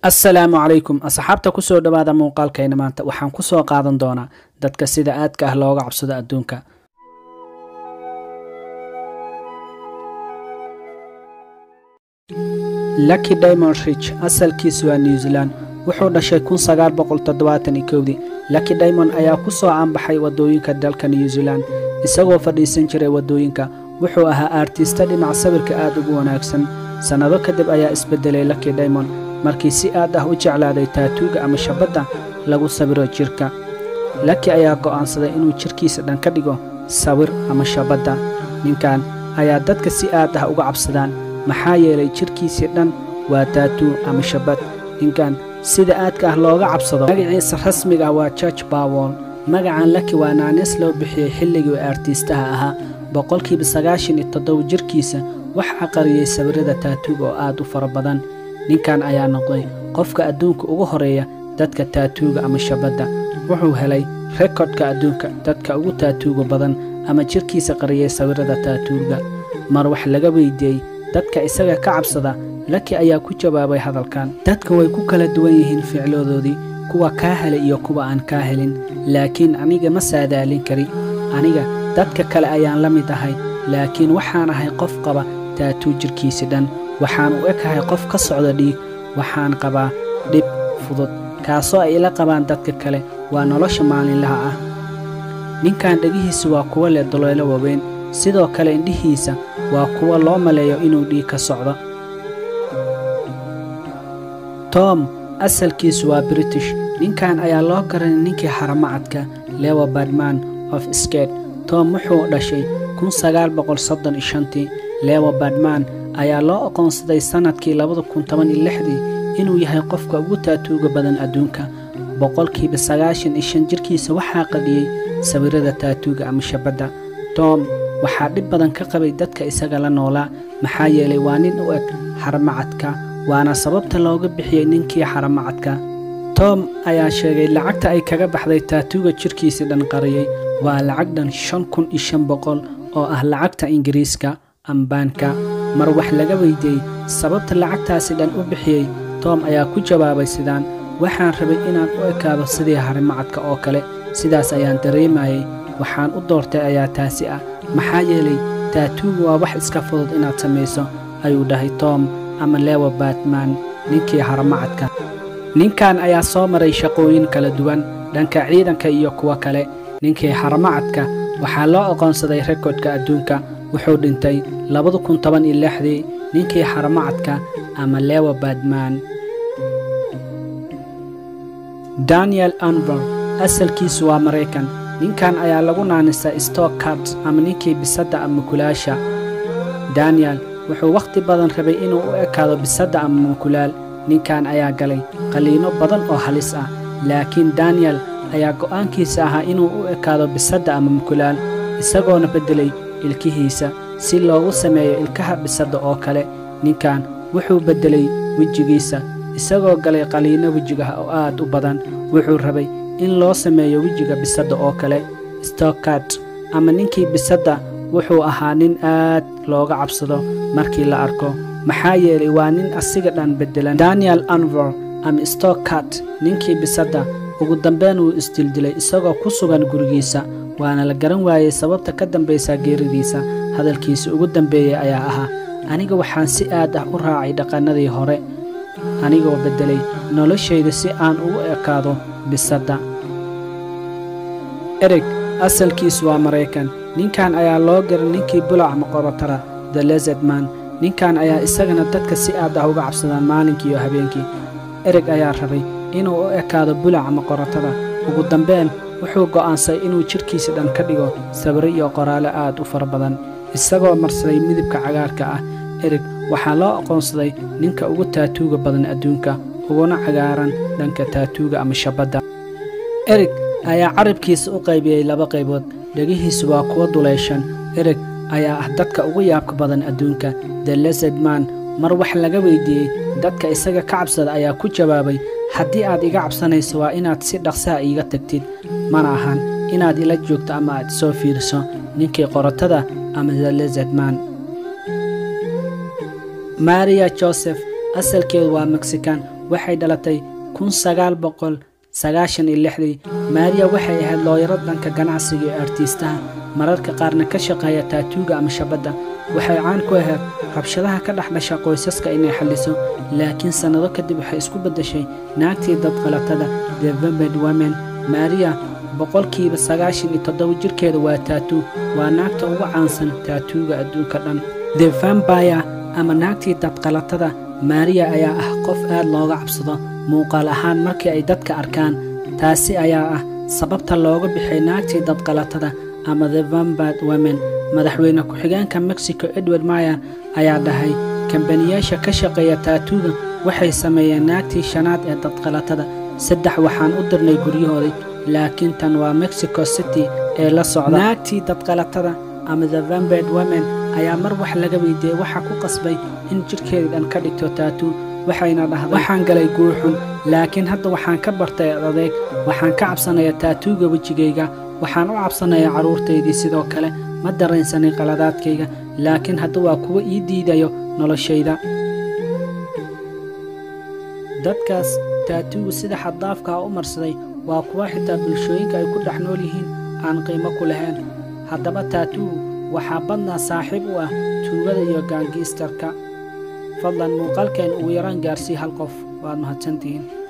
assalaamu calaykum asxaabta kusoo dhowaada muuqaalkayna maanta waxaan kusoo qaadan doonaa dadka sida aadka ah looga cabsado adduunka lucky diamond rich asalkiisu waa new zealand wuxuu dhashay kun sagaal boqol toddobaatan iyo kowdii lucky diamond ayaa ku soo caanbaxay waddooyinka dalka new zealand isagoo fadhiisan jiray waddooyinka wuxuu ahaa aartista dhinac sawirka aad ugu wanaagsan sannado kadib ayaa isbeddelay lucky diamond markii si aad ah u jeclaaday taatuuga ama shabadda lagu sawiro jidhka laki ayaa go'aansaday inuu jidhkiisa dhan ka dhigo sawir ama shabadda ninkan ayaa dadka si aad ah uga cabsadaan maxaa yeelay jidhkiisii dhan waa taatuu ama shabad ninkan sida aadka ah looga cabsado magaciisa rasmiga ah waa george bawol magacan laki waa naanis loo bixiyey xilligii aartiistaha ahaa boqolkiiba sagaashan iyo toddoba jidhkiisa waxaa qariyey sawirrada taatuuga oo aad u fara badan ninkan ayaa noqday qofka adduunka ugu horeeya dadka taatuuga ama shabadda wuxuu helay rekodka adduunka dadka ugu taatuuga badan ama jidhkiisa qariyay sawirrada taatuuga mar wax laga weydiiyey dadka isaga ka cabsada laki ayaa ku jawaabay hadalkan dadka way ku kala duwan yihiin ficladoodii kuwa kaa helay iyo kuwa aan kaa helin laakiin aniga ma saadaalin kari aniga dadka kale ayaan la mid ahay laakiin waxaan ahay qof qaba taatuu jidhkiisi dhan waxaan u ekahay qof ka socda dhiig waxaan qabaa dhib fudud kaasoo ay ila qabaan dadka kale waa nolosha maalinlaha ah ninkan dhegihiisa waa kuwo leh doloolo waaweyn sidoo kale indhihiisa waa kuwo loo maleeyo inuu dhiig ka socdo tom asalkiisu waa british ninkan ayaa loo garanay ninkii xaramacadka lewa badman of sked tom wuxuu dhashay kun sagaal boqol soddon iyo shantii lewa badman ayaa loo aqoonsaday sannadkii labada kun toban iyo lixdii inuu yahay qofka ugu taatuuga badan adduunka boqolkiiba sagaashan iyo shan jidhkiisa waxaa qadhiyey sawirrada taatuuga ama shabadda tom waxaa dhib badan ka qabay dadka isaga la noolaa maxaa yeelay waa nin u eg xaramacadka waana sababta looga bixiyey ninkii xaramacadka tom ayaa sheegay lacagta ay kaga baxday taatuuga jidhkiisii dhan qariyey waa lacag dhan shan kun iyo shan boqol oo ah lacagta ingiriiska ambaanka mar wax laga weydiiyey sababta lacagtaasi dhan u bixiyey tom ayaa ku jawaabay sidaan waxaan rabay inaan u ekaado sidii harimacadka oo kale sidaas ayaan dareemayey waxaan u doortay ayaa taasi ah maxaa yeelay taatuugu waa wax iska fudud inaad samayso ayuu dhahay tom ama lewa batman ninkii haramacadka ninkan ayaa soo maray shaqooyin kala duwan dhanka ciidanka iyo kuwo kale ninkii haramacadka waxaa loo aqoonsaday rekodka adduunka wuxuu dhintay labada kun toban iyo lixdii ninkii xaramacadka ama lewa badman daniel anver asalkiisu waa maraykan ninkan ayaa lagu naanisaa stokart ama ninkii bisadda ama mukulaasha daniel wuxuu wakhti badan rabay inuu u ekaado bisadda ama mukulaal ninkan ayaa galay qaliinno badan oo halis ah laakiin daniel ayaa go'aankiisa ahaa inuu u ekaado bisadda ama mukulaal isagoona beddelay ilkihiisa si loogu sameeyo ilkaha bisadda oo kale ninkan wuxuu beddelay wejigiisa isagoo galay qaliinno wejigaha oo aad u badan wuxuu rabay in loo sameeyo wejiga bisadda oo kale stokart ama ninkii bisadda wuxuu ahaa nin aad looga cabsado markii la arko maxaa yeelay waa nin asiga dhan beddelan daniel anver ama stokart ninkii bisadda ugu dambeyn wuu isdildilay isagoo ku sugan gurigiisa waana la garan waayey sababta ka dambaysa geeridiisa hadalkiisa ugu dambeeyey ayaa ahaa aniga waxaan si aad ah u raacay dhaqannadii hore anigoo beddelay noloshayda si aan ugu ekaado bisadda ereg asalkiisu waa maraykan ninkan ayaa loo garay ninkii bulac maqobatara the lezedman ninkan ayaa isagana dadka si aad ah uga cabsadaan maalinkii iyo habeenkii ereg ayaa rabay inuu u ekaado bulaca maqoratada ugu dambeyn wuxuu go'aansay inuu jidhkiisa dhan ka dhigo sawirro iyo qoraale aad u fara badan isagoo marsaday midabka cagaarka ah ereg waxaa loo aqoonsaday ninka ugu taatuuga badan adduunka uguna cagaaran dhanka taatuuga ama shabadda ereg ayaa carabkiisa u qaybiyey laba qaybood dhegihiisu waa kuwo duleyshan ereg ayaa ah dadka ugu yaabka badan adduunka the lezedman mar wax laga weydiiyey dadka isaga ka cabsada ayaa ku jawaabay haddii aad iga cabsanayso waa inaad si dhaqsaha iiga tagtid mana ahan inaad ila joogto ama aad soo fiiriso ninkii qorotada ama the lezedman maria joseph asalkeedu waa mexikan waxay dhalatay kun sagaal boqol sagaashan iyo lixdii maariya waxay ahayd looyaro dhanka ganacsiga iyo artiistaha mararka qaarna ka shaqeeya taatuuga ama shabadda waxay caan ku ahayd rabshadaha ka dhex dhasha qoysaska inay xalliso laakiin sannado kadib waxay isku beddeshay naagtii dadqalatada the vembed women maariya boqolkiiba sagaashan iyo toddoba jirkeeda waa taatuu waa naagta ugu caansan taatuuga adduunka dhan the vambaya ama naagtii dadqalatada maariya ayaa ah qof aad looga cabsado muuqaal ahaan markii ay dadka arkaan taasi ayaa ah sababta looga bixay naagtii dadqalatada ama the vambad women madaxweyne ku-xigeenka mexico edward mayer ayaa dhahay kambaniyaasha ka shaqeeya taatuuga waxay sameeyeen naagtii shanaad ee dadqalatada saddex waxaan u dirnay guryahoodii laakiin tan waa mexico city ee la socda naagtii dadqalatada ama the vambed women ayaa mar wax laga weydiiyey waxaa ku qasbay in jidhkeeda dhan ka dhigto taatuu waxayna dhahday waxaan galay guuxun laakiin hadda waxaan ka bartay adeeg waxaan ka cabsanayaa taatuuga wejigayga waxaan u cabsanayaa carruurtaydii sidoo kale ma dareensanin qaladaadkayga laakiin hadda waa kuwa ii diidayo noloshayda dadkaas taatuugu sida xaddaafkaa u marsaday waa kuwa xitaa bulshooyinka ay ku dhex nool yihiin aan qiimo ku lahayn haddaba taatuugu waxaa badnaa saaxiib u ah tuugada iyo gaangiistarka fadlan muuqaalkeen ugu yaraan gaarsii hal qof waad mahadsantihiin